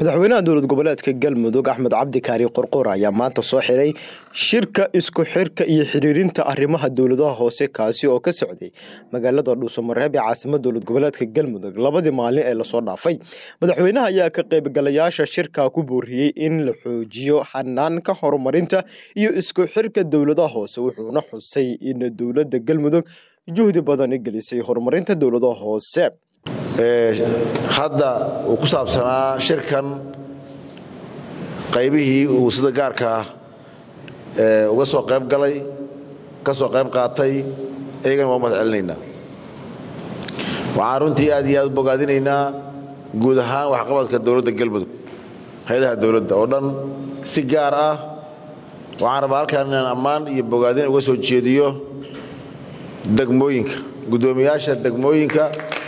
madaxweynaha dowlad goboleedka galmudug axmed cabdi kaari qorqor ayaa maanta soo xiray shirka isku xirka iyo xiriirinta arrimaha dowladaha hoose kaasi oo ka socday magaalada dhuusamareeb ee caasimada dowlad goboleedka galmudug labadii maalin ee lasoo dhaafay madaxweynaha ayaa ka qaybgalayaasha shirka ku booriyey in la xoojiyo xanaanka horumarinta iyo isku xirka dowladaha hoose wuxuuna xusay in dowladda galmudug juhdi badan gelisay horumarinta dowladaha hoose hadda uu ku saabsanaa shirkan qaybihii uu sida gaarka ah uga soo qayb galay ka soo qayb qaatay iyagana waa umad celinaynaa waxaan runtii aad iyo aad u bogaadinaynaa guud ahaan waxqabadka dowladda galmudug hay-adaha dowladda oo dhan si gaar ah waxaan rabaa halkaan inaan ammaan iyo bogaadin uga soo jeediyo degmooyinka guddoomiyaasha degmooyinka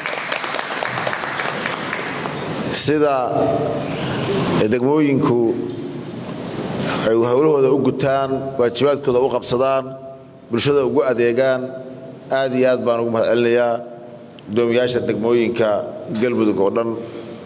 sida degmooyinku ay howlahooda u gutaan waajibaadkooda u qabsadaan bulshada ugu adeegaan aad iyo aad baan ugu mahad celinayaa guddoomiyaasha degmooyinka galmudug oo dhan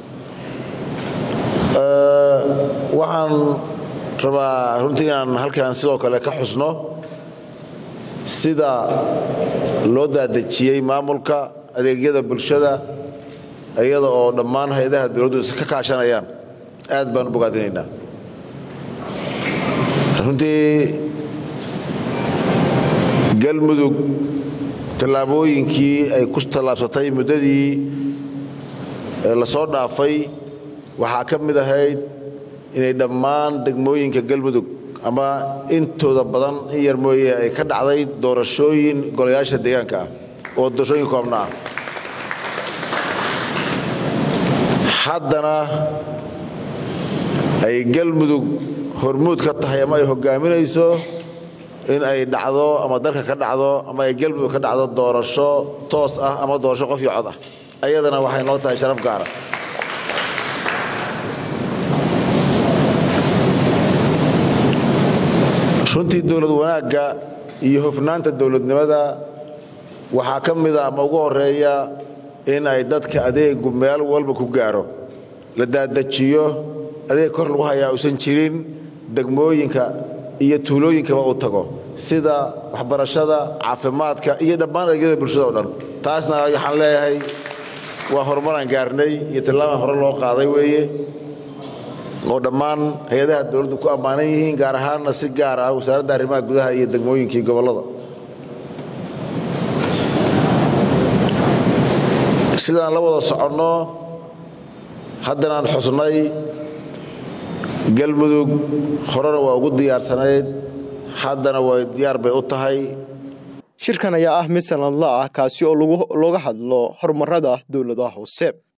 waxaan rabaa runtii inaan halkan sidoo kale ka xusno sida loo daadejiyey maamulka adeegyada bulshada iyada oo dhammaan hay-adaha dowladdu ka kaashanayaan aad baan u bogaadinaynaa runtii galmudug tallaabooyinkii ay ku tallaabsatay muddadii lasoo dhaafay waxaa ka mid ahayd inay dhammaan degmooyinka galmudug ama intooda badan in yar mooye ay ka dhacday doorashooyin golayaasha deegaanka ah oo doorashooyin koobna ah haddana ay galmudug hormuud ka tahay ama ay hogaaminayso in ay dhacdo ama dalka ka dhacdo ama ay galmudug ka dhacdo doorasho toos ah ama doorasho qof iyo cod ah ayadana waxay noo tahay sharaf gaara runtii dowlad wanaagga iyo hofnaanta dowladnimada waxaa ka mida ama ugu horeeya in ay dadka adeegu meel walba ku gaaro la daadajiyo adeeg kor lagu hayaa uusan jirin degmooyinka iyo tuulooyinkaba uu tago sida waxbarashada caafimaadka iyo dhammaan adeegyada bulshada o dhan taasna waxaan leeyahay waa horumaraan gaarnay iyo tallaabaan hore loo qaaday weeye oo dhammaan hay-adaha dowladdu ku ammaanan yihiin gaar ahaanna si gaar ah wasaaradda arrimaha gudaha iyo degmooyinkii gobollada sidaan la wada soconno haddanaan xusnay galmudug horena waa ugu diyaarsanayd haddana way diyaar bay u tahay shirkan ayaa ah mid sanadla ah kaasi oo looga hadlo horumarada dowladaha hoose